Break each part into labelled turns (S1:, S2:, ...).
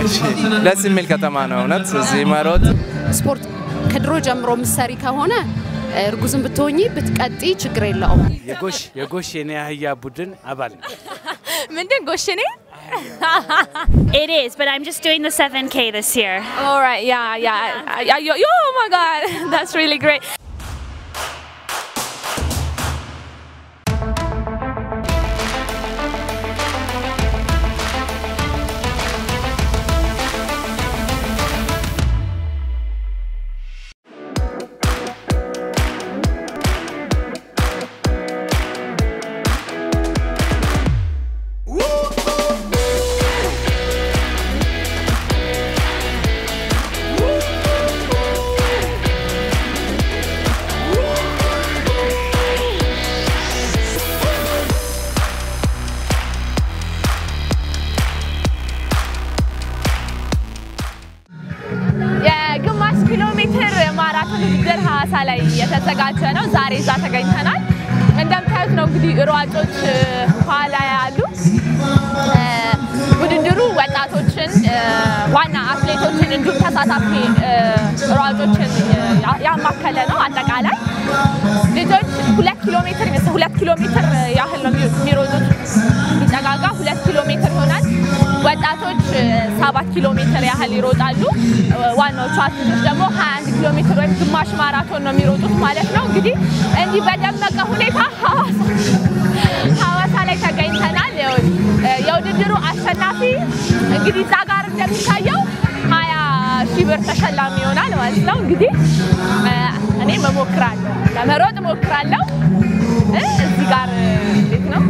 S1: ደስ የሚል ከተማ ነው እውነት እዚህ መሮጥ
S2: ስፖርት ከድሮ ጀምሮ ምሰሪ ከሆነ እርጉዝን ብትሆኚ ብትቀጢ ችግር የለውም።
S3: የጎሽ የጎሽ የኔ አህያ ቡድን አባል ነው።
S4: ምንድን ጎሽኔ?
S5: It is, but I'm just doing the 7K this year.
S4: All right, yeah, yeah. I, I, yo, oh my God, that's really great. የግማሽ ኪሎ ሜትር ማራቶን ውድድር ሀዋሳ ላይ የተዘጋጀ ነው። ዛሬ እዛ ተገኝተናል። እንደምታዩት ነው እንግዲህ ሯጮች ኋላ ያሉ እ፣ ውድድሩ ወጣቶችን እ፣ ዋና አትሌቶችን እንዲሁም ተሳታፊ እ፣ ሯጮችን ያ- ያማከለ ነው። አጠቃላይ ልጆች ሁለት ኪሎ ሜትር ይመስል ሁለት ኪሎ ሜትር ያህል ነው የሚ- የሚሮጡት ሲጠጋጋ ሁለት ኪሎ ሜትር ይሆናል። ወጣቶች እ፣ ሰባት ኪሎ ሜትር ያህል ይሮጣሉ። እ፣ ዋናዎቹ አትሌቶች ደግሞ 21 ኪሎ ሜትር ወይም ግማሽ ማራቶን ነው የሚሮጡት ማለት ነው። እንግዲህ እንዲህ በደመቀ ሁኔታ ሀዋሳ ሀዋሳ ላይ ተገኝተናል። ያው፣ እ፣ የውድድሩ አሸናፊ እንግዲህ እዛ ጋር እንደሚታየው ሀያ ሺህ ብር ተሸላሚ ይሆናል ማለት ነው። እንግዲህ እ፣ እኔም እሞክራለሁ ለመሮጥ እሞክራለሁ። እ፣ እዚህ ጋር እ፣ እንዴት ነው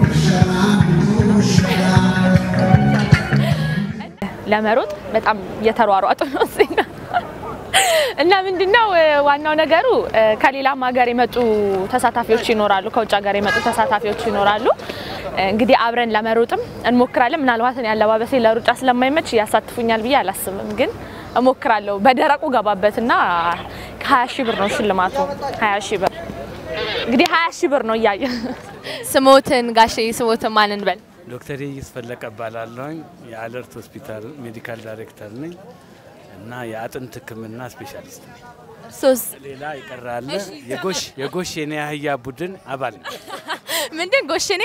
S4: ለመሮጥ በጣም እየተሯሯጡ ነው እዚህ ጋር። እና ምንድነው እ፣ ዋናው ነገሩ እ፣ ከሌላም ሀገር የመጡ ተሳታፊዎች ይኖራሉ፣ ከውጭ ሀገር የመጡ ተሳታፊዎች ይኖራሉ። እ፣ እንግዲህ አብረን ለመሮጥም እንሞክራለን። ምናልባት እኔ አለባበሴ ለሩጫ ስለማይመች ያሳትፉኛል ብዬ አላስብም፣ ግን እሞክራለሁ። በደረቁ ገባበትና ከ20 ሺህ ብር ነው ሽልማቱ። 20 ሺህ ብር እንግዲህ 20 ሺህ ብር ነው እያየ ስሞትን ጋሼ ስሞትን ማን እንበል?
S3: ዶክተር ይስ ፈለቀ እባላለሁኝ የአለርት ሆስፒታል ሜዲካል ዳይሬክተር ነኝ እና የአጥንት ሕክምና ስፔሻሊስት ነኝ።
S4: ሶስት
S3: ሌላ ይቀራለ የጎሽ የጎሽ የኔ አህያ ቡድን አባል ነው።
S4: ምንድን ጎሽኔ?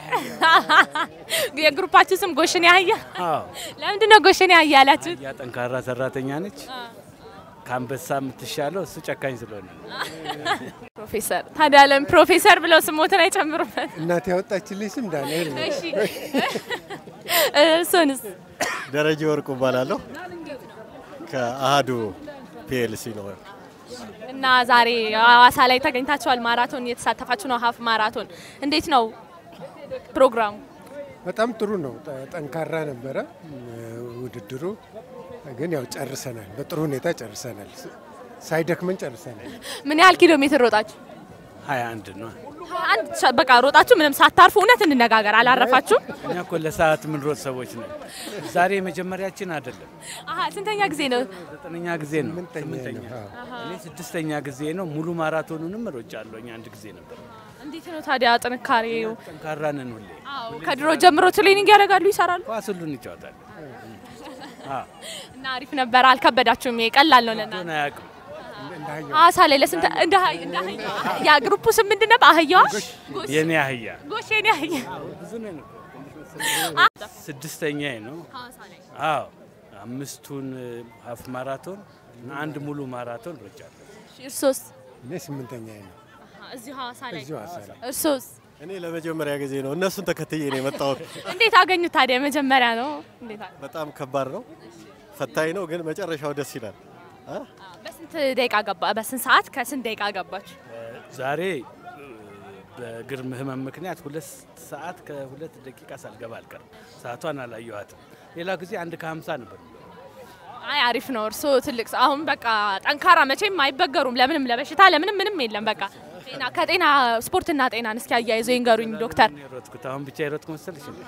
S4: የግሩፓችሁ ስም ጎሽኔ አህያ?
S3: አዎ
S4: ለምንድን ነው ጎሽኔ አህያ ያላችሁት?
S3: አህያ ጠንካራ ሰራተኛ ነች። ከአንበሳ የምትሻለው እሱ ጨካኝ ስለሆነ ነው።
S4: ፕሮፌሰር ታዲያ ለምን ፕሮፌሰር ብለው ስሞትን አይጨምሩበት?
S6: እናት ያወጣችልኝ ስም ዳንኤል ነው።
S4: እሺ እሱንስ?
S7: ደረጀ ወርቁ እባላለሁ ከአሃዱ ፒኤልሲ ነው።
S4: እና ዛሬ ሀዋሳ ላይ ተገኝታችኋል። ማራቶን እየተሳተፋችሁ ነው። ሀፍ ማራቶን እንዴት ነው ፕሮግራሙ?
S6: በጣም ጥሩ ነው። ጠ- ጠንካራ ነበረ እ፣ ውድድሩ ግን ያው ጨርሰናል። በጥሩ ሁኔታ ጨርሰናል። ስ- ሳይደክመን ጨርሰናል።
S4: ምን ያህል ኪሎ ሜትር ሮጣችሁ?
S3: ሀያ አንድ ነው።
S4: አንድ ሻ- በቃ ሮጣችሁ ምንም ሳታርፉ። እውነት እንነጋገር፣ አላረፋችሁም?
S3: እኛ እኮ ለሰዓት የምንሮጥ ሰዎች ነን። ዛሬ የመጀመሪያችን አይደለም፣
S4: አሀ ስንተኛ ጊዜ ነው?
S3: ዘጠነኛ ጊዜ ነው።
S6: ስምንተኛ
S3: ስምንተኛ
S6: ነው። አዎ።
S3: እኔ ስድስተኛ ጊዜ ነው። ሙሉ ማራቶኑንም ሮጫለሁ። እኛ አንድ ጊዜ ነበር።
S4: እንዴት ነው ታዲያ ጥንካሬው?
S3: ጠንካራ ነን ሁሌ።
S4: አዎ ከድሮ ጀምሮ ትሬኒንግ ያደርጋሉ፣ ይሰራሉ
S3: ኳስ ሁሉ እንጫወታለን። አዎ
S4: እና አሪፍ ነበር። አልከበዳችሁም? ይሄ ቀላል ነው ለእናንተ።
S3: ሆነ አያውቅም።
S6: እንደ አህያ
S4: ሐዋሳ ላይ ለስንት እንደ አህያ እንደ አህያ ያ ግሩፑ ስም ምንድን ነበር? አህያዋ ጎሽ
S3: የኔ አህያ
S4: ጎሽ የኔ አህያ
S3: ብዙ ነን እኮ። ስድስተኛ ነው። አዎ አምስቱን ሀፍ ማራቶን እና አንድ ሙሉ ማራቶን ሮጫለሁ።
S4: እርሶስ?
S6: እኔ ስምንተኛ ነው።
S4: እዚሁ ሐዋሳ ላይ
S6: እዚሁ ሀሳ ላይ
S4: እርሶስ?
S7: እኔ ለመጀመሪያ ጊዜ ነው እነሱን ተከትዬ ነው የመጣሁት።
S4: እንዴት አገኙት ታዲያ? መጀመሪያ ነው እንዴት አገኙት?
S7: በጣም ከባድ ነው፣ ፈታኝ ነው፣ ግን መጨረሻው ደስ ይላል። አ?
S4: በስንት ደቂቃ ገባ? በስንት ሰዓት ከስንት ደቂቃ ገባችሁ?
S3: ዛሬ እ፣ በእግር ህመም ምክንያት ሁለት ሰዓት ከሁለት ደቂቃ ሳልገባ አልቀርም። ሰዓቷን አላየኋትም። ሌላ ጊዜ አንድ ከሀምሳ ነበር።
S4: አይ አሪፍ ነው። እርሶ ትልቅ ሰው አሁን በቃ ጠንካራ መቼም አይበገሩም። ለምንም ለበሽታ ለምንም ምንም የለም። በቃ ጤና ከጤና ስፖርትና ጤናን እስኪ አያይዞ ይንገሩኝ ዶክተር።
S3: እኔ የሮጥኩት አሁን ብቻ የሮጥኩ መሰልሽ? እንዴ?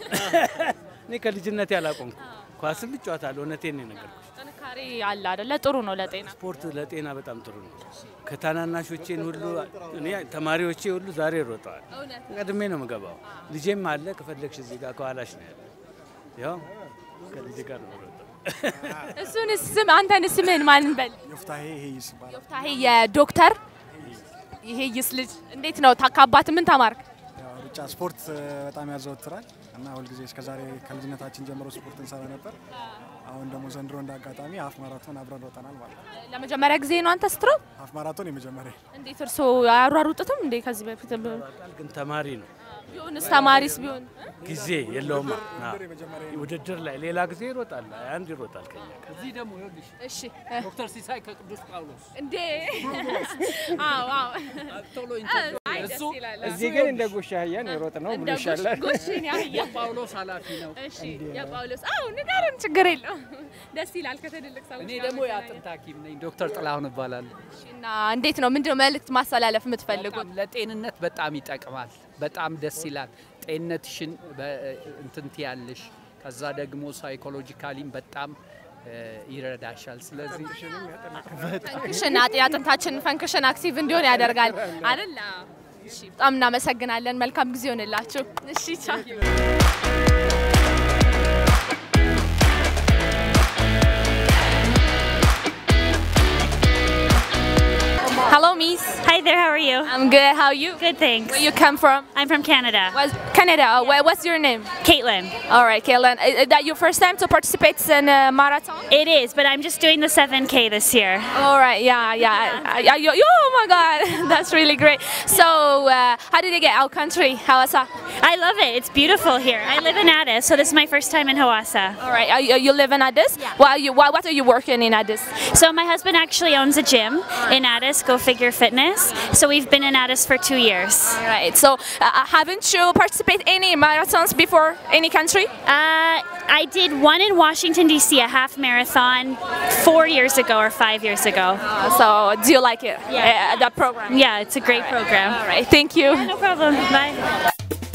S3: እኔ ከልጅነቴ አላቆምኩ። ኳስም እጫወታለሁ። እውነቴን ነው የነገርኩሽ።
S4: ጥንካሬ አለ አይደለ? ጥሩ ነው ለጤና።
S3: ስፖርት ለጤና በጣም ጥሩ ነው። ከታናናሾቼን ሁሉ እኔ ተማሪዎቼ ሁሉ ዛሬ ሮጠዋል። ቀድሜ ነው የምገባው። ልጄም አለ። ከፈለግሽ እዚህ ጋር ከኋላሽ ነው ያለ። ያው ከልጄ ጋር ነው የምሮጠው።
S4: እሱን ስም አንተን ስምህን ማን በል?
S8: ዮፍታሄ ይሄይስ ይባላል።
S4: ዮፍታሄ የዶክተር ይሄይስ ልጅ እንዴት ነው? ታ- ከአባት ምን ተማርክ?
S8: ያው ሩጫ ስፖርት እ፣ በጣም ያዘወትራል እና ሁልጊዜ እስከዛሬ ከልጅነታችን ጀምሮ ስፖርት እንሰራ ነበር። አሁን ደግሞ ዘንድሮ እንደ አጋጣሚ ሀፍ ማራቶን አብረን ወጠናል ማለት ነው።
S4: ለመጀመሪያ ጊዜ ነው አንተ ስትሮጥ?
S8: ሀፍ ማራቶን የመጀመሪያ
S4: እንዴት እርስዎ አያሯሩጡትም እንዴ? ከዚህ በፊት
S3: ግን ተማሪ ነው፣
S4: ቢሆንስ ተማሪስ ቢሆን
S3: ጊዜ የለውም። ውድድር ላይ ሌላ ጊዜ ይሮጣል፣ አንድ ይሮጣል ከኛ ጋር።
S9: እዚህ ደግሞ ይኸውልሽ
S4: እሺ
S9: ዶክተር ሲሳይ ከቅዱስ ጳውሎስ
S4: እንዴ አዎ አዎ
S9: ቶሎ
S4: አይ፣
S9: እሱ
S4: ደስ ይላል።
S6: እዚህ ግን እንደ ጉሽ አህያን የሮጥ ነው ብሎ
S4: እንደ ጉሽ
S6: ይሻላል።
S4: ጉሽን ያህያ
S9: የጳውሎስ ኃላፊ ነው።
S4: እሺ የጳውሎስ አዎ ንገረን፣ ችግር የለውም። ደስ ይላል ከትልልቅ ሰዎች
S9: እኔ
S4: ጋር
S9: ደግሞ
S4: መገናኘት።
S9: የአጥንት ሐኪም ነኝ። ዶክተር ጥላሁን እባላለሁ።
S4: እና እንዴት ነው ምንድነው መልእክት ማስተላለፍ የምትፈልጉት?
S9: በጣም ለጤንነት በጣም ይጠቅማል። በጣም ደስ ይላል። ጤንነትሽን በ- እንትን ትያለሽ። ከዛ ደግሞ ሳይኮሎጂካሊም በጣም እ፣ ይረዳሻል። ስለዚህ
S4: ፈንክሽን አጥ- የአጥንታችን ፈንክሽን አክቲቭ እንዲሆን ያደርጋል አይደል? አዎ። እሺ በጣም እናመሰግናለን። መልካም ጊዜ ይሆንላችሁ። እሺ ቻው። Hello, Miss.
S5: Hi there, how are you?
S4: I'm good. How are you?
S5: Good, thanks.
S4: Where you come from?
S5: I'm from Canada.
S4: What's Canada. Uh, wha- What's your name?
S5: Caitlin.
S4: All right, Kaylin. Is is that your first time to participate in a marathon?
S5: It is, but I'm just doing the 7K this year.
S4: All right. Yeah, yeah. I- I- you- you- oh my God, that's really great. So, uh, how did you get our country, Hawassa?
S5: I love it. It's beautiful here. I live in Addis, so this is my first time in Hawassa.
S4: All right. Are you, you live in Addis?
S5: Yeah.
S4: What are you? What, what are you working in Addis?
S5: So my husband actually owns a gym in Addis, Go Figure Fitness. So we've been in Addis for two years.
S4: All right. So, uh, haven't you participated any marathons before? Any country?
S5: Uh, I did one in Washington D.C., a half marathon, four years ago or five years ago.
S4: Uh, so, do you like it?
S5: Yeah.
S4: Uh, that program.
S5: Yeah, it's a great program.
S4: All right. Thank you.
S5: No problem. Bye.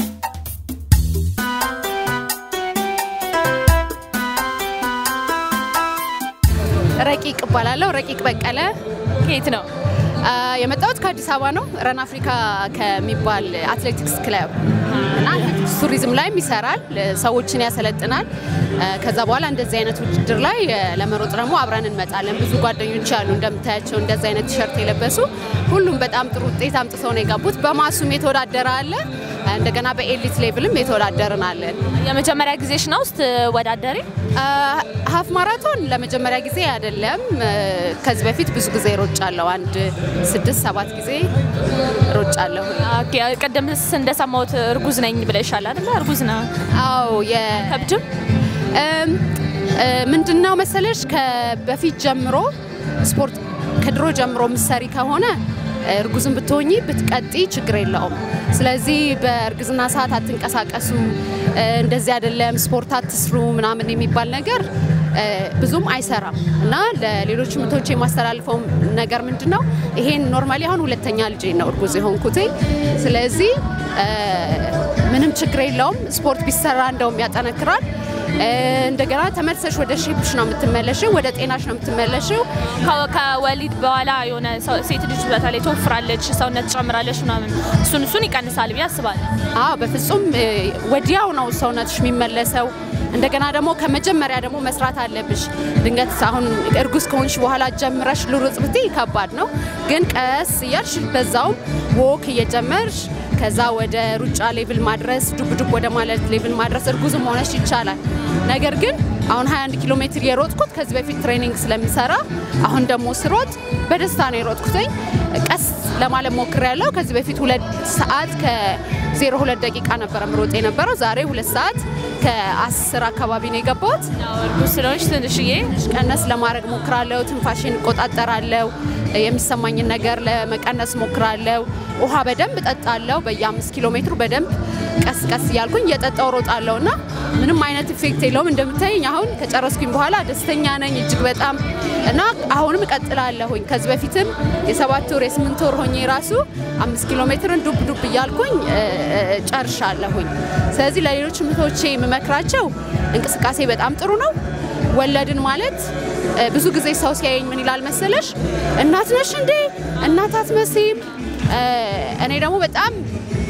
S2: ረቂቅ እባላለሁ። ረቂቅ በቀለ
S4: ከየት ነው?
S2: አ፣ የመጣሁት ከአዲስ አበባ ነው። ረን አፍሪካ ከሚባል አትሌቲክስ ክለብ እና አትሌቲክስ ቱሪዝም ላይም ይሰራል፣ ሰዎችን ያሰለጥናል። አ፣ ከዛ በኋላ እንደዚህ አይነት ውድድር ላይ አ፣ ለመሮጥ ደግሞ አብረን እንመጣለን። ብዙ ጓደኞች አሉ እንደምታያቸው እንደዚህ አይነት ቲሸርት የለበሱ ሁሉም በጣም ጥሩ ውጤት አምጥተው ነው የገቡት። በማሱም የተወዳደረ አለ፣ እንደገና በኤሊት ሌቭልም የተወዳደርን አለን።
S4: የመጀመሪያ ጊዜሽ ነው ስትወዳደሪ?
S2: አ፣ ሀፍ ማራቶን ለመጀመሪያ ጊዜ አይደለም። አ፣ ከዚህ በፊት ብዙ ጊዜ ሮጫለሁ። አንድ ስድስት ሰባት ጊዜ ሮጫለሁ።
S4: ኦኬ፣ ቅድምስ እንደሰማሁት እርጉዝ ነኝ ብለሻል አይደለ? እርጉዝ ነው።
S2: አዎ
S4: ከብድም
S2: እም፣ እ፣ ምንድነው መሰለሽ ከበፊት ጀምሮ ስፖርት ከድሮ ጀምሮ ምሰሪ ከሆነ እርጉዝን ብትሆኚ ብትቀጢ ችግር የለውም። ስለዚህ በእርግዝና ሰዓት አትንቀሳቀሱ፣ እ፣ እንደዚህ አይደለም ስፖርት አትስሩ ምናምን የሚባል ነገር እ፣ ብዙም አይሰራም እና ለሌሎች ምቶች የማስተላልፈው ነገር ምንድን ነው ይሄን ኖርማሊ አሁን ሁለተኛ ልጄ ነው እርጉዝ የሆንኩት። ስለዚህ እ፣ ምንም ችግር የለውም። ስፖርት ቢሰራ እንደውም ያጠነክራል። እ፣ እንደገና ተመልሰሽ ወደ ሼፕሽ ነው የምትመለሽው፣ ወደ ጤናሽ ነው የምትመለሽው።
S4: ከ- ከወሊድ በኋላ የሆነ ሰው- ሴት ልጅ በተለይ ትወፍራለች፣ ሰውነት ትጨምራለች ምናምን እሱን እሱን ይቀንሳል ብዬ አስባለሁ።
S2: አዎ በፍጹም እ፣ ወዲያው ነው ሰውነትሽ የሚመለሰው። እንደገና ደግሞ ከመጀመሪያ ደግሞ መስራት አለብሽ። ድንገት አሁን እርጉዝ ከሆንሽ በኋላ ጀምረሽ ልሩጥ ብትይ ከባድ ነው። ግን ቀስ እያልሽ በዛውም ወክ እየጀመርሽ ከዛ ወደ ሩጫ ሌቭል ማድረስ ዱብ ዱብ ወደ ማለት ሌቭል ማድረስ እርጉዝም ሆነሽ ይቻላል። ነገር ግን አሁን 21 ኪሎ ሜትር የሮጥኩት ከዚህ በፊት ትሬኒንግ ስለምሰራ አሁን ደግሞ ስሮጥ በደስታ ነው የሮጥኩትኝ። ቀስ ለማለት ሞክሬያለሁ። ከዚህ በፊት ሁለት ሰዓት ከ02 ደቂቃ ነበረ ምሮጥ የነበረው። ዛሬ ሁለት ሰዓት ከ10 አካባቢ ነው የገባሁት።
S4: እርጉዝ ስለሆንሽ ትንሽዬ
S2: ቀነስ ለማድረግ ሞክራለሁ። ትንፋሽን እቆጣጠራለሁ። የሚሰማኝን ነገር ለመቀነስ ሞክራለሁ። ውሃ በደንብ እጠጣለሁ። በየአምስት ኪሎ ሜትሩ በደንብ ቀስ ቀስ እያልኩኝ እየጠጣው ሮጣለሁ እና ምንም አይነት ኢፌክት የለውም። እንደምታየኝ አሁን ከጨረስኩኝ በኋላ ደስተኛ ነኝ እጅግ በጣም እና አሁንም እቀጥላለሁኝ። ከዚህ በፊትም የሰባት ወር የስምንት ወር ሆኜ ራሱ አምስት ኪሎ ሜትርን ዱብ ዱብ እያልኩኝ እ፣ እ፣ ጨርሻለሁኝ። ስለዚህ ለሌሎች እህቶቼ የምመክራቸው እንቅስቃሴ በጣም ጥሩ ነው። ወለድን ማለት እ፣ ብዙ ጊዜ ሰው ሲያየኝ ምን ይላል መሰለሽ፣ እናት ነሽ እንዴ? እናት አትመስይም። እ፣ እኔ ደግሞ በጣም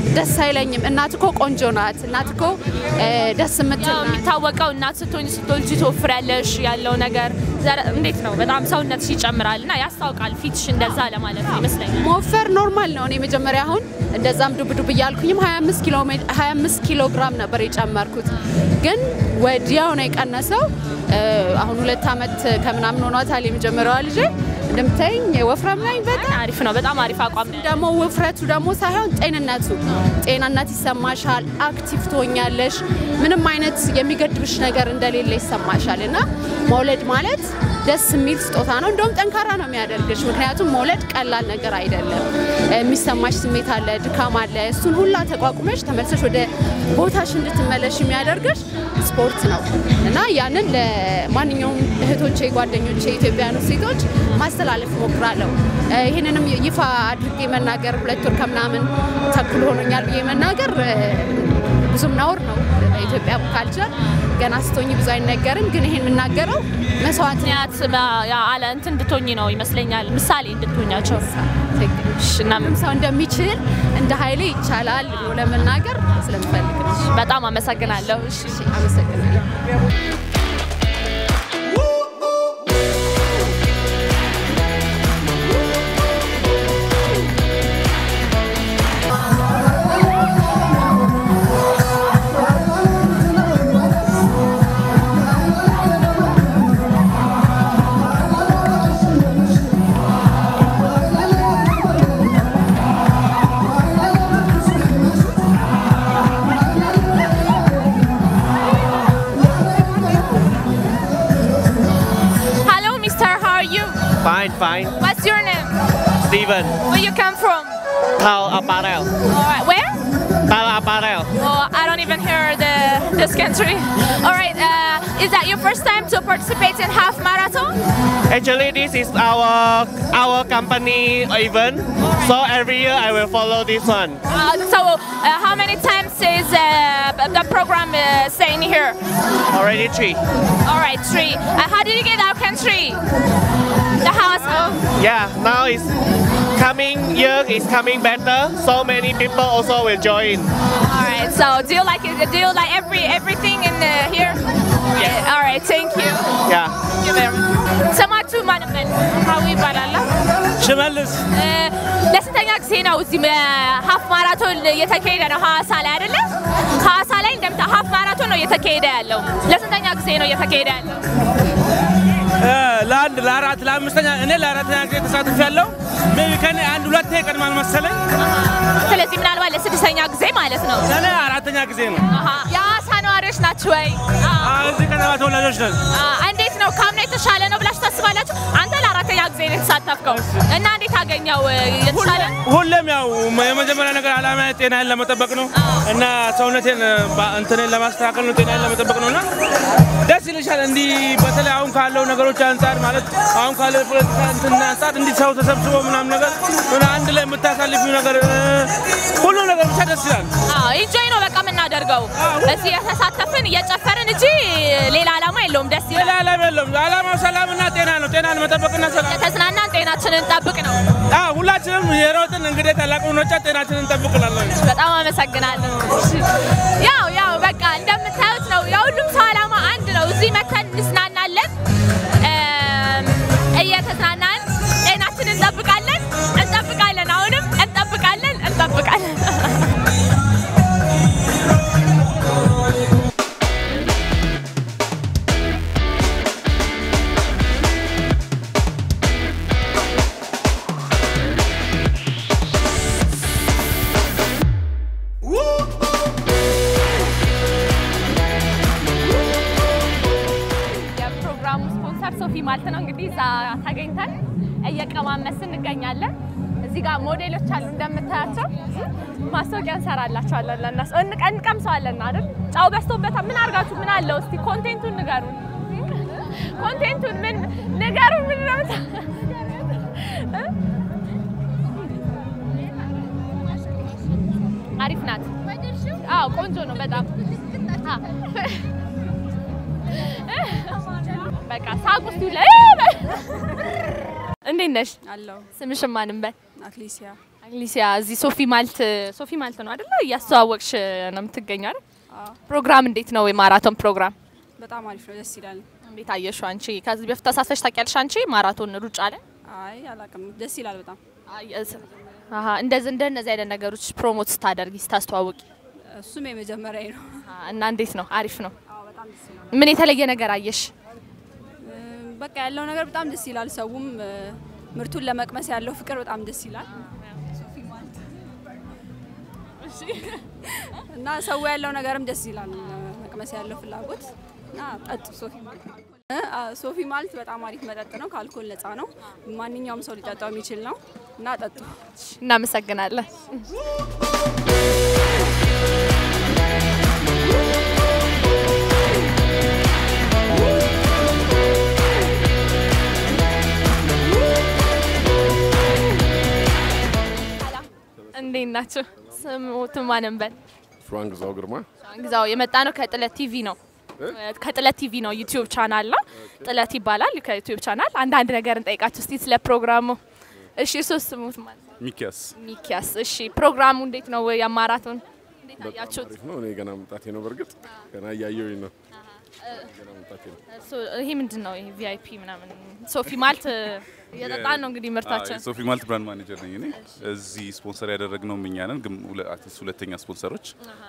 S2: ደስ አይለኝም። እናት እኮ ቆንጆ ናት። እናት እኮ እ፣ ደስ የምትል
S4: ያው
S2: ናት።
S4: የሚታወቀው እናት ስትሆኝ ስትወልጂ ትወፍሪያለሽ ያለው ነገር ዘረ- እንዴት ነው? በጣም ሰውነትሽ ይጨምራል እና ያስታውቃል ፊትሽ እንደዛ ለማለት ነው ይመስለኛል።
S2: መወፈር ኖርማል ነው። እኔ መጀመሪያ አሁን እንደዛም ዱብ ዱብ እያልኩኝም 25 ኪሎ ሜ- 25 ኪሎ ግራም ነበር የጨመርኩት፣ ግን ወዲያው ነው የቀነሰው። እ፣ አሁን ሁለት ዓመት ከምናምን ሆኗታል የመጀመሪያዋ ልጄ። እንደምታይኝ ወፍራም ነኝ በጣም
S4: አሪፍ ነው። በጣም አሪፍ አቋም ነው።
S2: ደግሞ ውፍረቱ ደግሞ ሳይሆን ጤንነቱ ጤንነት ይሰማሻል፣ አክቲቭ ትሆኛለሽ፣ ምንም አይነት የሚገድብሽ ነገር እንደሌለ ይሰማሻል። እና መውለድ ማለት ደስ የሚል ስጦታ ነው። እንደውም ጠንካራ ነው የሚያደርግሽ። ምክንያቱም መውለድ ቀላል ነገር አይደለም። የሚሰማሽ ስሜት አለ፣ ድካም አለ። እሱን ሁላ ተቋቁመሽ ተመልሰሽ ወደ ቦታሽ እንድትመለሽ የሚያደርግሽ ስፖርት ነው እና ያንን ለማንኛውም እህቶቼ፣ ጓደኞቼ ኢትዮጵያውያኑ ሴቶች ማስተላለፍ እሞክራለሁ። እ፣ ይህንንም ይፋ አድርጌ መናገር ሁለት ወር ከምናምን ተኩል ሆኖኛል ብዬ መናገር እ፣ ብዙም ነውር ነው። በኢትዮጵያ ካልቸር ገና ስትሆኝ ብዙ አይነገርም። ግን ይሄን የምናገረው መስዋዕት
S4: ምክንያት ያ አለ እንትን እንድትሆኝ ነው ይመስለኛል። ምሳሌ እንድትሆኛቸው እሺ፣ እና
S2: ሁሉም ሰው እንደሚችል እንደ ኃይሌ ይቻላል ብሎ ለመናገር ስለምፈልግ ነው።
S4: በጣም አመሰግናለሁ። እሺ፣
S2: አመሰግናለሁ።
S4: Hello, mister. How are you?
S10: Fine, fine.
S4: What's your name?
S10: Steven,
S4: Where you come from?
S10: Tao Apparel.
S4: All right, where?
S10: Tao Apparel.
S4: Oh, I don't even hear the this country. All right, uh, is that your first time to participate in half marathon?
S10: Actually, this is our our company event. So every year I will follow this one.
S4: Uh, so, uh, how many times is uh, the program uh, staying here?
S10: Already three.
S4: All right, three. Uh, how did you get our country? The house.
S10: Yeah, now it's coming year is coming better. So many people also will join.
S4: All right. So, do you like it? Do you like every everything in uh, here? Yeah. All right. Thank you.
S10: Yeah.
S4: Thank you very much. ስማችሁ ማን ምን ሀዊ ይባላል?
S3: ሽመልስ
S4: ለስንተኛ ጊዜ ነው እዚህ ሀፍ ማራቶን እየተካሄደ ነው ሀዋሳ ላይ አይደለ? ሀዋሳ ላይ እንደምታ ሀፍ ማራቶን ነው እየተካሄደ ያለው። ለስንተኛ ጊዜ ነው እየተካሄደ ያለው?
S3: ለአንድ ለአራት ለአምስተኛ እኔ ለአራተኛ ጊዜ ተሳትፍ ያለው ሜቢ ከኔ አንድ ሁለቴ ይቀድማል መሰለኝ።
S4: ስለዚህ ምናልባት ለስድስተኛ ጊዜ ማለት ነው።
S3: ለእኔ አራተኛ ጊዜ ነው።
S4: አሃ። የሀዋሳ ነዋሪዎች ናችሁ ወይ?
S3: አዎ፣ እዚህ ከተማ ተወላጆች ነን።
S4: አ፣ እንዴት ነው ካምና የተሻለ ነው ብላችሁ ታስባላችሁ? አንተ ለአራተኛ ጊዜ ነው የተሳተፍከው እና እንዴት አገኘው የተሻለ?
S3: ሁሌም ያው የመጀመሪያ ነገር ዓላማ ጤናዬን ለመጠበቅ ነው እና ሰውነቴን ባ- እንትኔን ለማስተካከል ነው፣ ጤናዬን ለመጠበቅ ነው እና ደስ ይልሻል። እንዲህ በተለይ አሁን ካለው ነገሮች አንጻር ማለት አሁን ካለው የፖለቲካ እንትን አንጻር እንዲህ ሰው ተሰብስቦ ምናምን ነገር ሆነ አንድ ላይ የምታሳልፊው ነገር እ፣ ሁሉ ነገር ብቻ ደስ ይላል።
S4: አዎ ኢንጆይ ነው በቃ የምናደርገው እዚህ የተሳተፍን እየጨፈርን እንጂ ሌላ ዓላማ የለውም። ደስ
S3: ሌላ
S4: ይላል።
S3: ዓላማ የለውም። ዓላማው ሰላምና ጤና ነው። ጤናን መጠበቅና ሰላም
S4: የተዝናናን ጤናችንን እንጠብቅ ነው።
S3: አዎ፣ ሁላችንም የሮጥን እንግዲህ ታላቁ ሩጫ ጤናችንን እንጠብቅላለን።
S4: በጣም አመሰግናለሁ። እሺ። ያው ያው በቃ እንደምታዩት ነው የሁሉም ሰው ዓላማ አንድ ነው። እዚህ መተን እንዝናናለን፣ እም፣ እየተዝናናን ጤናችንን እንጠብቃለን እንጠብቃለን፣ አሁንም እንጠብቃለን እንጠብቃለን። የፕሮግራሙ ስፖንሰር ሶፊ ማልት ነው። እንግዲህ እዛ ተገኝተን እየቀማመስን እንገኛለን። እዚህ ጋር ሞዴሎች አሉ እንደምታያቸው። ማስታወቂያ እንሰራላቸዋለን ለእነሱ እንቀ- እንቀምሰዋለን አይደል? ጫው በዝቶበታል። ምን አድርጋችሁ ምን አለው? እስቲ ኮንቴንቱን ንገሩን። ኮንቴንቱን ምን ንገሩን። ምን ነው እ? አሪፍ ናት። አዎ ቆንጆ ነው በጣም አ፣ በቃ ሳቅ ውስጥ ይውለ እንዴት ነሽ?
S11: አለው
S4: ስምሽን ማንም በል
S11: አትሌሲያ
S4: አግሊሲያ እዚህ ሶፊ ማልት ሶፊ ማልት ነው አይደለ? እያስተዋወቅሽ ነው የምትገኘው አይደል? ፕሮግራም እንዴት ነው? የማራቶን ፕሮግራም
S11: በጣም አሪፍ ነው፣ ደስ ይላል።
S4: እንዴት አየሽው አንቺ? ከዚህ በፊት ተሳትፈሽ ታውቂያለሽ አንቺ ማራቶን ሩጫ ላይ?
S11: አይ አላውቅም፣ ደስ ይላል በጣም።
S4: አሀ እንደዚህ እንደነዚህ አይነት ነገሮች ፕሮሞት ስታደርጊ ስታስተዋውቂ
S11: እሱም የመጀመሪያ ነው
S4: እና እንዴት ነው? አሪፍ ነው። ምን የተለየ ነገር አየሽ?
S11: በቃ ያለው ነገር በጣም ደስ ይላል። ሰውም እ፣ ምርቱን ለመቅመስ ያለው ፍቅር በጣም ደስ ይላል እና ሰው ያለው ነገርም ደስ ይላል። መቅመስ ያለው ፍላጎት እና ጠጡ ሶፊ ማልት እ፣ አ፣ ሶፊ ማልት በጣም አሪፍ መጠጥ ነው። ከአልኮል ነፃ ነው። ማንኛውም ሰው ሊጠጣው የሚችል ነው እና ጠጡ።
S4: እናመሰግናለን። እንዴት ናቸው? ስሙት ማንን በል
S12: ፍራንክ ግዛው ግርማ
S4: ግዛው የመጣ ነው ከጥለት ቲቪ ነው። ከጥለት ቲቪ ነው ዩቲዩብ ቻናል ነው። ጥለት ይባላል ከዩቲዩብ ቻናል። አንዳንድ ነገር እንጠይቃችሁ እስቲ ስለ ፕሮግራሙ። እሺ እርሶስ ስሙት ማለት ነው?
S12: ሚኪያስ
S4: ሚኪያስ። እሺ ፕሮግራሙ እንዴት ነው? የማራቶን እንዴት
S12: በጣም
S4: አያችሁት?
S12: አሪፍ ነው። እኔ ገና መምጣቴ ነው። በእርግጥ ገና እያየሁኝ ነው። ገና መምጣቴ ነው።
S4: ሶ ይሄ ምንድን ነው? ይሄ ቪአይፒ ምናምን ሶፊ ማልት እየጠጣን ነው እንግዲህ ምርታችን
S13: ሶፊ ማልት ብራንድ ማኔጀር ነኝ እኔ። እዚህ ስፖንሰር ያደረግነው እኛ ነን፣ ግን ሁለ- አርቲስት ሁለተኛ ስፖንሰሮች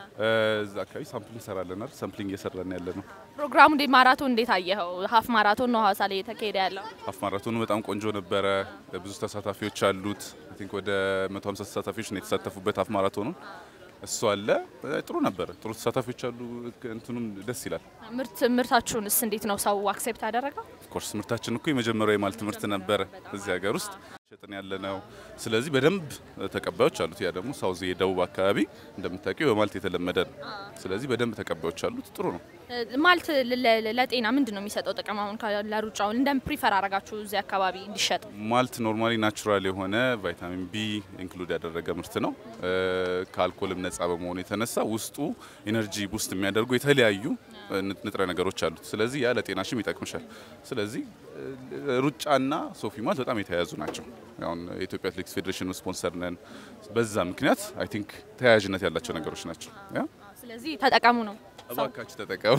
S13: እዛ አካባቢ ሳምፕሊንግ እንሰራለን አይደል? ሳምፕሊንግ እየሰራን ያለ ነው።
S4: ፕሮግራሙ እንዴት ማራቶን እንዴት አየኸው? ሀፍ ማራቶን ነው ሀዋሳ ላይ እየተካሄደ ያለው።
S13: ሀፍ ማራቶኑ በጣም ቆንጆ ነበረ። ብዙ ተሳታፊዎች አሉት። አይ ቲንክ ወደ 150 ተሳታፊዎች ነው የተሳተፉበት ሀፍ ማራቶኑ። እሱ አለ ጥሩ ነበረ። ጥሩ ተሳታፊዎች አሉ። እንትኑም ደስ ይላል።
S4: ምርት ምርታችሁንስ እንዴት ነው ሰው አክሴፕት ያደረገው?
S13: ኦፍኮርስ ምርታችን እኮ የመጀመሪያው የማልት ምርት ነበረ እዚህ ሀገር ውስጥ ሸጥን ያለ ነው። ስለዚህ በደንብ ተቀባዮች አሉት። ያ ደግሞ ሳውዝ የደቡብ አካባቢ እንደምታውቂው በማልት የተለመደ ነው። ስለዚህ በደንብ ተቀባዮች አሉት። ጥሩ ነው።
S4: ማልት ለ- ለ- ለጤና ምንድን ነው የሚሰጠው ጥቅም? አሁን ከ- ለሩጫውን እንደም ፕሪፈር አረጋችሁ እዚህ አካባቢ እንዲሸጥ?
S13: ማልት ኖርማሊ ናቹራል የሆነ ቫይታሚን ቢ ኢንክሉድ ያደረገ ምርት ነው። እ፣ ከአልኮልም ነጻ በመሆኑ የተነሳ ውስጡ ኤነርጂ ቡስት የሚያደርጉ የተለያዩ እ፣ ንጥረ ነገሮች አሉት። ስለዚህ ያ ለጤናሽም ይጠቅምሻል። ስለዚህ እ፣ ሩጫና ሶፊ ማልት በጣም የተያያዙ ናቸው። አሁን የኢትዮጵያ አትሌቲክስ ፌዴሬሽን ስፖንሰር ነን። በዛ ምክንያት አይ ቲንክ ተያያዥነት ያላቸው ነገሮች ናቸው። ያ
S4: ስለዚህ ተጠቀሙ ነው።
S13: እባካችሁ ተጠቀሙ።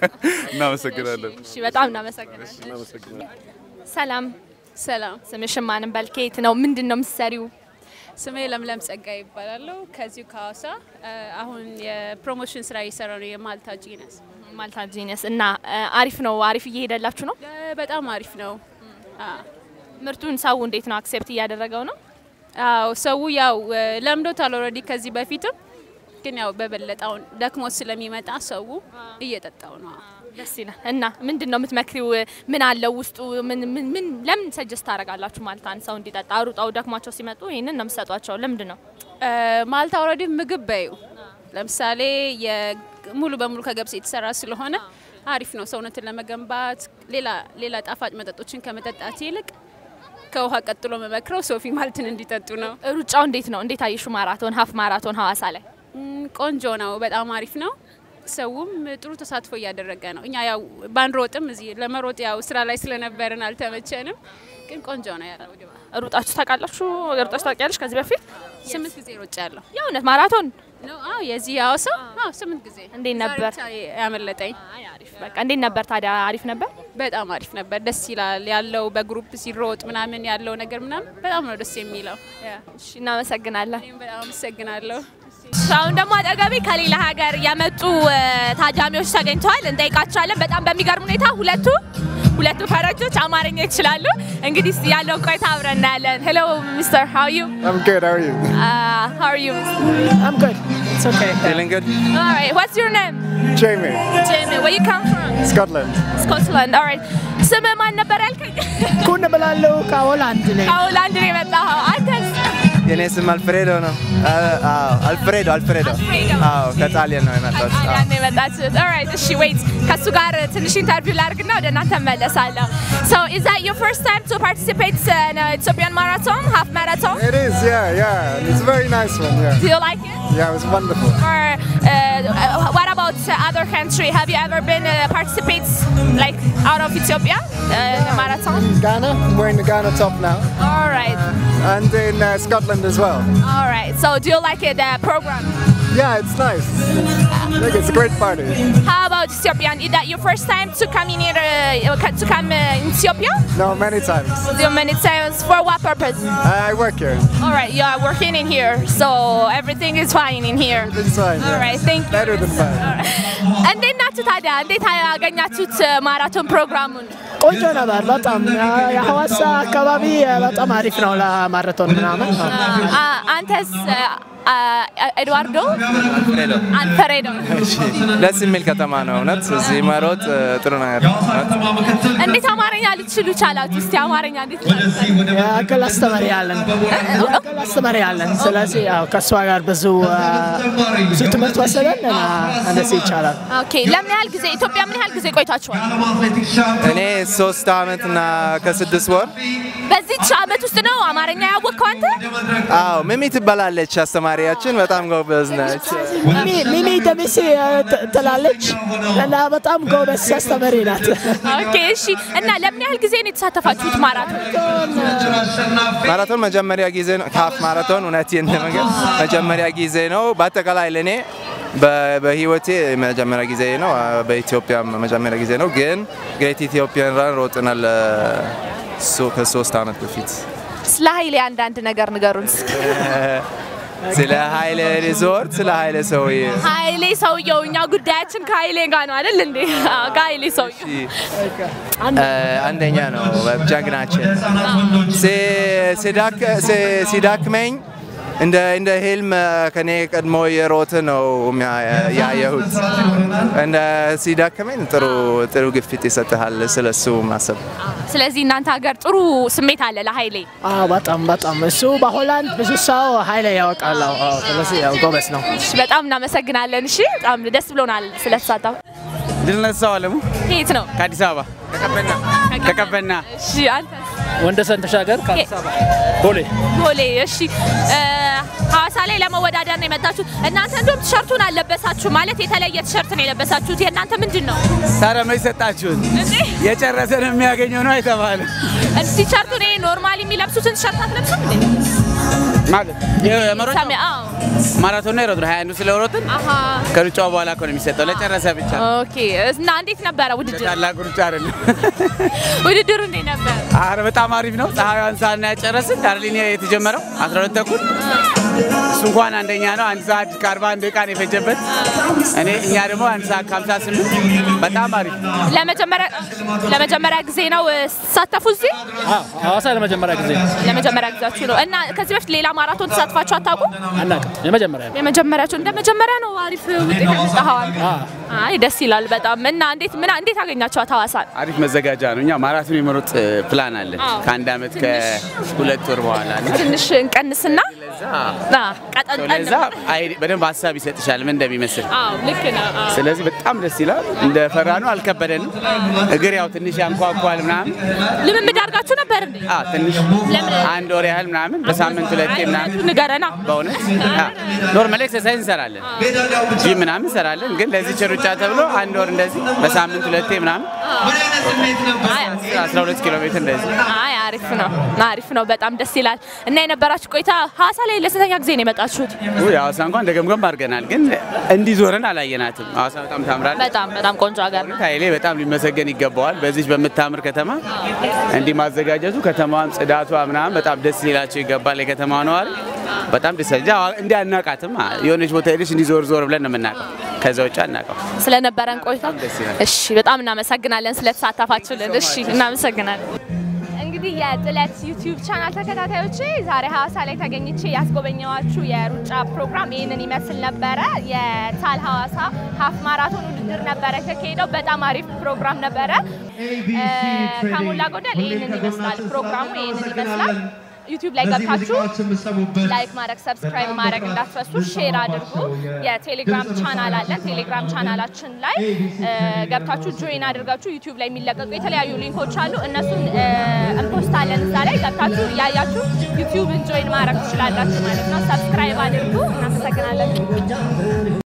S13: እናመሰግናለን።
S4: እሺ፣ በጣም እናመሰግናለን። ሰላም
S14: ሰላም።
S4: ስምሽን ማንም በል ከየት ነው? ምንድን ነው የምትሰሪው?
S14: ስሜ ለምለም ጸጋ ይባላለሁ። ከዚሁ ከሀዋሳ አሁን የፕሮሞሽን ስራ እየሰራ ነው። የማልታ ጂነስ
S4: ማልታ ጂነስ እና እ፣ አሪፍ ነው። አሪፍ እየሄደላችሁ ነው።
S14: በጣም አሪፍ ነው።
S4: ምርቱን ሰው እንዴት ነው አክሴፕት እያደረገው ነው?
S14: አዎ ሰው ያው ለምዶታል ኦልሬዲ ከዚህ በፊትም ግን ያው በበለጠውን ደክሞ ስለሚመጣ ሰው እየጠጣው ነው።
S4: ደስ ይላል። እና ምንድን ነው የምትመክሪው? ምን አለው ውስጡ? ምን ምን ምን ለምን ሰጀስት ታደርጋላችሁ? ማለት አንድ ሰው እንዲጠጣ ሩጣው ደክሟቸው ሲመጡ ይህንን ነው የምትሰጧቸው? ለምንድን ነው
S14: ማልታ ኦልሬዲ ምግብ በዩ ለምሳሌ የ- ሙሉ በሙሉ ከገብስ የተሰራ ስለሆነ አሪፍ ነው ሰውነትን ለመገንባት። ሌላ ሌላ ጣፋጭ መጠጦችን ከመጠጣት ይልቅ ከውሃ ቀጥሎ መመክረው ሶፊ ማልትን እንዲጠጡ ነው።
S4: ሩጫው እንዴት ነው? እንዴት አየሹ? ማራቶን ሀፍ ማራቶን ሀዋሳ ላይ
S14: ም፣ ቆንጆ ነው። በጣም አሪፍ ነው። ሰውም ጥሩ ተሳትፎ እያደረገ ነው። እኛ ያው ባንሮጥም እዚህ ለመሮጥ ያው ስራ ላይ ስለነበርን አልተመቸንም፣ ግን ቆንጆ ነው ያለው ድባብ።
S4: ሩጣችሁ ታውቃላችሁ? ሩጣችሁ ታውቂያለሽ? ከዚህ በፊት
S14: ስምንት ጊዜ ሮጭ ያለሁ
S4: የእውነት ማራቶን
S14: ነው። አዎ የዚህ ሀዋሳ አዎ ስምንት ጊዜ
S4: እንዴት ነበር?
S14: ዛሬ ብቻ ያመለጠኝ።
S4: በቃ እንዴት ነበር ታዲያ? አሪፍ ነበር።
S14: በጣም አሪፍ ነበር። ደስ ይላል ያለው በግሩፕ ሲሮጥ ምናምን ያለው ነገር ምናምን በጣም ነው ደስ የሚለው። ያ
S4: እሺ፣ እናመሰግናለን።
S14: እኔም በጣም አመሰግናለሁ።
S4: አሁን ደግሞ አጠገቤ ከሌላ ሀገር የመጡ እ፣ ታዳሚዎች ተገኝተዋል። እንጠይቃቸዋለን። በጣም በሚገርም ሁኔታ ሁለቱ ሁለቱ ፈረንጆች አማርኛ ይችላሉ። እንግዲህ እስቲ ያለውን ቆይታ አብረን እናያለን። ሄሎ ሚስተር ሃው ዩ
S15: I'm good. How are you?
S4: ሃው አር ዩ
S15: I'm good. It's okay.
S1: Feeling good?
S4: ኦልራይት ዋትስ ዩር ኔም
S15: Jamie,
S4: ጂሚ ዌር ዩ ካም ፍሮም
S15: Scotland.
S4: ስኮትላንድ ኦልራይት ስምህ ማን ነበር ያልከኝ?
S15: ኩን ብላለሁ ከሆላንድ ነኝ።
S4: ከሆላንድ ነው የመጣኸው አንተስ?
S1: የኔ ስም አልፍሬዶ ነው። አዎ አልፍሬዶ አልፍሬዶ። አዎ ከጣሊያን ነው የመጣሁት። አዎ።
S4: ጣሊያን ነው የመጣችሁት። ኦልራይት እሺ ዌይት ከእሱ ጋር ትንሽ ኢንተርቪው ላድርግና ወደ እናንተ እመለሳለሁ። So is that your first time to participate in uh, Ethiopian marathon, half marathon?
S15: It is, yeah, yeah. It's a very nice one, yeah.
S4: Do you like it?
S15: Yeah, it was wonderful.
S4: Or uh, what about about uh, other country? Have you ever been uh, participate like out of Ethiopia uh, in a marathon?
S15: Ghana, I'm wearing the Ghana top now.
S4: All right.
S15: And in uh, Scotland as well.
S4: All right. So do you like it, the program?
S15: Yeah, it's nice. Look, it's a great party.
S4: How about Ethiopia? Is that your first time to come in here, uh, to come uh, in Ethiopia?
S15: No, many times.
S4: Do many times for what purpose?
S15: I work here.
S4: All right, you are working in here, so everything is fine in here.
S15: Everything's fine.
S4: All
S15: yeah.
S4: right, thank you.
S15: Better than fine.
S4: እንዴት ናችሁ ታዲያ? እንዴት አገኛችሁት ማራቶን ፕሮግራሙን?
S15: ቆንጆ ነበር በጣም የሐዋሳ አካባቢ በጣም አሪፍ ነው ለማራቶን ምናምን
S4: አ- አንተስ አ- አ- ኤድዋርዶ
S1: አልፍሬዶ
S4: አልፈሬዶ
S1: እሺ፣ ደስ የሚል ከተማ ነው እውነት። እዚህ መሮጥ እ፣ ጥሩ ነገር ነው እውነት።
S4: እንዴት አማርኛ ልትችሉ ቻላችሁ? እስቲ አማርኛ እንዴት
S15: የአቅል አስተማሪ አለን የአቅል አስተማሪ አለን ስለዚህ ያው ከእሷ ጋር ብዙ አ፣ ብዙ ትምህርት ወሰደን እና እንደዚህ ይቻላል
S4: ኦኬ። ለምን ያህል ጊዜ ኢትዮጵያ ምን ያህል ጊዜ ቆይታችኋል?
S1: እኔ ሶስት አመት እና ከስድስት ወር
S4: በዚች አመት ውስጥ ነው አማርኛ ያወቅከው አንተ?
S1: አዎ ሚሚ ትባላለች አስተማሪያችን፣ በጣም ጎበዝ ነች።
S15: ሚሚ- ሚሚ ደሚሴ አ፣ ት- ትላለች እና በጣም ጎበዝ አስተማሪ ናት
S4: ኦኬ፣ እሺ። እና ለምን ያህል ጊዜ ነው የተሳተፋችሁት ማራቶን?
S1: ማራቶን መጀመሪያ ጊዜ ነው። ካፍ ማራቶን እውነቴን ለመንገር መጀመሪያ ጊዜ ነው። በአጠቃላይ ለእኔ በ- በህይወቴ መጀመሪያ ጊዜ ነው። በኢትዮጵያ መጀመሪያ ጊዜ ነው። ግን ግሬት ኢትዮጵያን ራን ሮጥናል እ፣ ሶ- ከሶስት አመት በፊት
S4: ስለ ኃይሌ አንዳንድ ነገር ንገሩን እስኪ።
S1: ስለ ኃይለ ሪዞርት ስለ ኃይለ ሰውዬ
S4: ኃይሌ ሰውየው፣ እኛ ጉዳያችን ከኃይሌ ጋር ነው አይደል እንዴ? አዎ፣ ከኃይሌ ሰውየው
S1: እ፣ አንደኛ ነው ጀግናችን። ሲ- ሲዳክ- ሲ- ሲዳክመኝ እንደ እንደ ህልም ከኔ ቀድሞ የሮጥ ነው የሚያ- ያየሁት። እንደ ሲዳክመኝ ጥሩ ጥሩ ግፊት ይሰጥሃል ስለሱ ማሰብ።
S4: ስለዚህ እናንተ ሀገር ጥሩ ስሜት አለ ለኃይሌ።
S15: አዎ በጣም በጣም እሱ በሆላንድ ብዙ ሰው ኃይለ ያውቃል አዎ፣ አዎ፣ ስለዚህ ያው ጎበዝ ነው
S4: እሺ፣ በጣም እናመሰግናለን። እሺ፣ በጣም ደስ ብሎናል ስለተሳተፉ።
S16: ድል ነሳው አለሙ
S4: ከየት ነው?
S16: ከአዲስ አበባ ከቀበና
S4: እሺ፣ አንተስ?
S17: ወንደሰን ተሻገር ከአዲስ አበባ ቦሌ
S4: ቦሌ። እሺ፣ እ፣ ሐዋሳ ላይ ለመወዳደር ነው የመጣችሁት። እናንተ እንዲሁም ቲሸርቱን አልለበሳችሁ ማለት የተለየ ቲሸርት ነው የለበሳችሁት። የእናንተ ምንድን ነው?
S16: ታዲያ መች ሰጣችሁን? የጨረሰን የሚያገኘው ነው የተባለ
S4: ቲሸርቱን ይሄ ኖርማሊ የሚለብሱትን ቲሸርት አትለብሱም እንዴ?
S16: ማለት የመሮጥ
S4: ሰሜ- አዎ።
S16: ማራቶን ነው የሮጥነው ሀያ አንዱ ስለሮጥን
S4: አሃ።
S16: ከሩጫው በኋላ እኮ ነው የሚሰጠው ለጨረሰ ብቻ
S4: ኦኬ። እና እንዴት ነበረ ውድድር?
S16: ታላቅ ሩጫ አይደለም።
S4: ውድድሩ እንዴት ነበር?
S16: አረ በጣም አሪፍ ነው። ፀሐዩን ሰዓት ነው ያጨረስን። ዳርሊን የተጀመረው 12 ተኩል እሱ እንኳን አንደኛ ነው። አንድ ሰዓት ከ41 ደቂቃ ነው የፈጀበት። እኔ እኛ ደግሞ አንድ ሰዓት ከ58 በጣም አሪፍ
S4: ለመጀመሪያ ለመጀመሪያ ጊዜ ነው እ፣ ስትሳተፉ እዚህ?
S17: ሐዋሳ ለመጀመሪያ ጊዜ ነው።
S4: ለመጀመሪያ ጊዜያችሁ ነው እና ከዚህ በፊት ሌላ ማራቶን ተሳትፋችሁ አታውቁም?
S17: አናውቅም። የመጀመሪያ ነው።
S4: የመጀመሪያችሁ እንደ መጀመሪያ ነው። አሪፍ ውጤት ያመጣኸዋል። አይ ደስ ይላል በጣም እና እንዴት ምን እንዴት አገኛችኋት ሐዋሳን?
S16: አሪፍ መዘጋጃ ነው። እኛ ማራቶን የመሮጥ እ, ፕላን አለን
S4: አዎ።
S16: ከአንድ ዓመት ከሁለት ወር በኋላ እና
S4: ትንሽ እንቀንስና ና ቀጠንጠን
S16: ለዛ አይ- በደንብ ሀሳብ ይሰጥሻል ምን እንደሚመስል።
S4: አዎ ልክ ነው። አዎ።
S16: ስለዚህ በጣም ደስ ይላል። እንደ ፈራ ነው አልከበደንም። እግር ያው ትንሽ ያንኳኳል ምናምን
S4: ልምምድ አድርጋችሁ ነበር እንዴ?
S16: አ ትንሽ
S4: ለምን?
S16: አንድ ወር ያህል ምናምን በሳምንት ሁለቴ ምናምን
S4: ንገረና።
S16: በእውነት ኖርማል ኤክሰርሳይዝ እንሰራለን፣ ጂም ምናምን እንሰራለን። ግን ለዚህ ሩጫ ተብሎ አንድ ወር እንደዚህ በሳምንት ሁለቴ ምናምን 12 ኪሎ ሜትር እንደዚህ
S4: አይ አሪፍ ነው አሪፍ ነው። በጣም ደስ ይላል። እና የነበራችሁ ቆይታ ሐዋሳ ላይ ለስንተኛ ጊዜ ነው የመጣችሁት?
S16: ውይ ሐዋሳ እንኳን ደገምገም አድርገናል፣ ግን እንዲህ ዞረን አላየናትም። ሐዋሳ በጣም ታምራለች።
S4: በጣም በጣም ቆንጆ ሀገር ነው።
S16: ኃይሌ በጣም ሊመሰገን ይገባዋል። በዚች በምታምር ከተማ እንዲህ ማዘጋጀቱ ከተማዋም ጽዳቷ ምናምን በጣም ደስ ሊላቸው ይገባል። የከተማዋ ነዋሪ በጣም ደስ ይላል። እንዲህ አናቃትም። የሆነች ቦታ ሄደሽ እንዲህ ዞር ዞር ብለን ነው የምናውቀው። ከዛ ውጭ አናውቀው።
S4: ስለነበረን ቆይታ
S16: ደስ ይላል።
S4: እሺ፣ በጣም እናመሰግናለን ስለተሳተፋችሁልን። እሺ፣ እናመሰግናለን። እንግዲህ የጥለት ዩቲዩብ ቻናል ተከታታዮቼ ዛሬ ሐዋሳ ላይ ተገኝቼ ያስጎበኘዋችሁ የሩጫ ፕሮግራም ይህንን ይመስል ነበረ። የታል ሐዋሳ ሀፍ ማራቶን ውድድር ነበረ የተካሄደው። በጣም አሪፍ ፕሮግራም ነበረ። እ፣ ከሞላ ጎደል ይህንን ይመስላል ፕሮግራሙ፣ ይህንን ይመስላል። ዩቲዩብ ላይ ገብታችሁ ላይክ ማድረግ ሰብስክራይብ ማድረግ እንዳትረሱ፣ ሼር አድርጉ። የቴሌግራም ቻናል አለን። ቴሌግራም ቻናላችን ላይ እ፣ ገብታችሁ ጆይን አድርጋችሁ ዩቲዩብ ላይ የሚለቀቁ የተለያዩ ሊንኮች አሉ። እነሱን እ፣ እንፖስታለን እዛ ላይ ገብታችሁ እያያችሁ ዩቲዩብን ጆይን ማድረግ ትችላላችሁ ማለት ነው። ሰብስክራይብ አድርጉ። እናመሰግናለን።